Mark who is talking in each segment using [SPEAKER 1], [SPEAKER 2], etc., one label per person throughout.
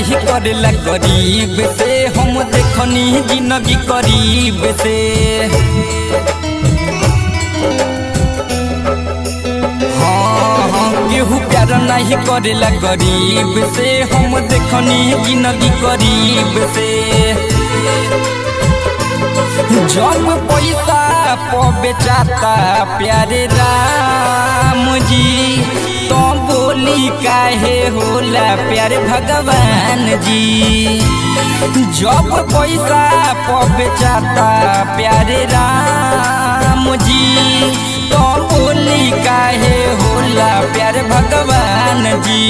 [SPEAKER 1] नहीं करेला गरीब से हम देखनी जिंदगी करीब से हाँ हाँ केहू प्यार नहीं करेला गरीब से हम देखनी जिंदगी करीब से जब पैसा प बेचाता प्यारे राम जी तो बोली काहे होला प्यारे भगवान जी जब पैसा प बेचाता प्यारे राम जी तो बोली काहे होला प्यारे भगवान जी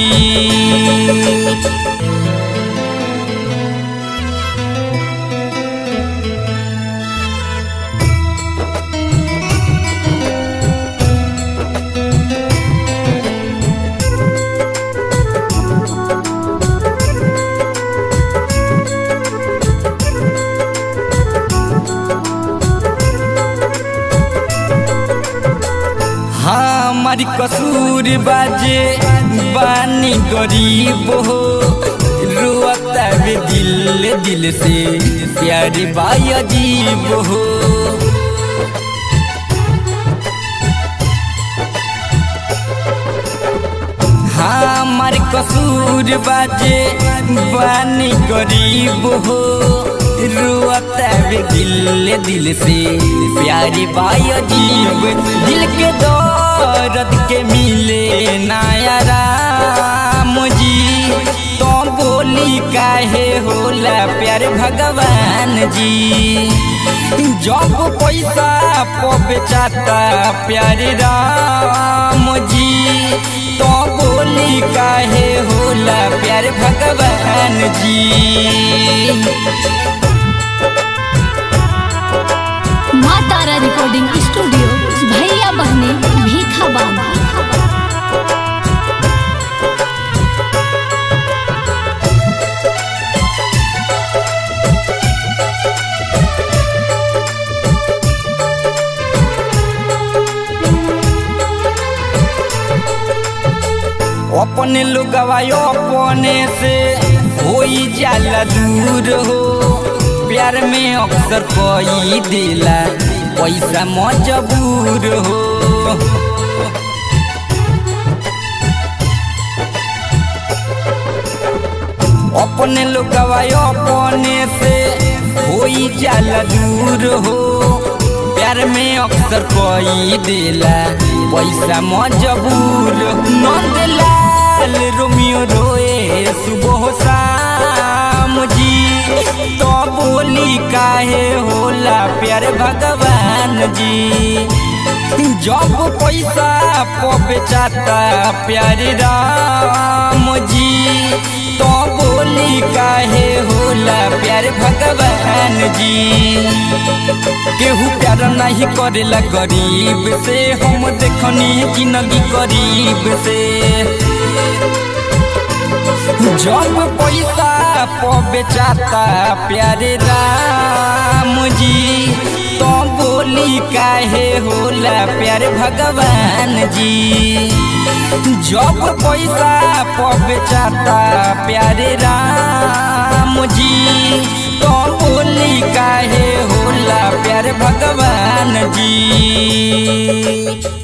[SPEAKER 1] हमारी कसूर बाजे बानी गरीब हो रोता वे दिल दिल से प्यारे बाई अजीब हो हमार कसूर बाजे बानी गरीब हो रोता वे दिल दिल से प्यारी बाई अजीब दिल के दर्द के मिले नया राम जी तो बोली काहे होला प्यारे भगवान जी जब पैसा प बेचाता प्यारे राम जी तो बोली काहे होला प्यारे भगवान जी
[SPEAKER 2] माँ तारा रिकॉर्डिंग स्टूडियो भैया बहने भीखा बाबा
[SPEAKER 1] अपने लोगवा अपने से होई जाला दूर हो प्यार में अक्सर कोई दिला पैसा मजबूर हो अपने लोगवा अपने से होई जाला दूर हो प्यार में अक्सर कोई दिला पैसा मजबूर नंदलाल रोमियो रोए सुबह शाम जी तो बोली काहे होला प्यार भगवान जी जब पैसा प बेचाता प्यारे राम जी तो बोली काहे होला प्यार भगवान जी केहू प्यार नहीं करेला गरीब से हम देखनी जिंदगी करीब से जब पैसा प बेचाता प्यारे राम जी तो बोली काहे होला प्यारे भगवान जी जब पैसा प बेचाता प्यारे राम जी तो बोली काहे होला प्यारे भगवान जी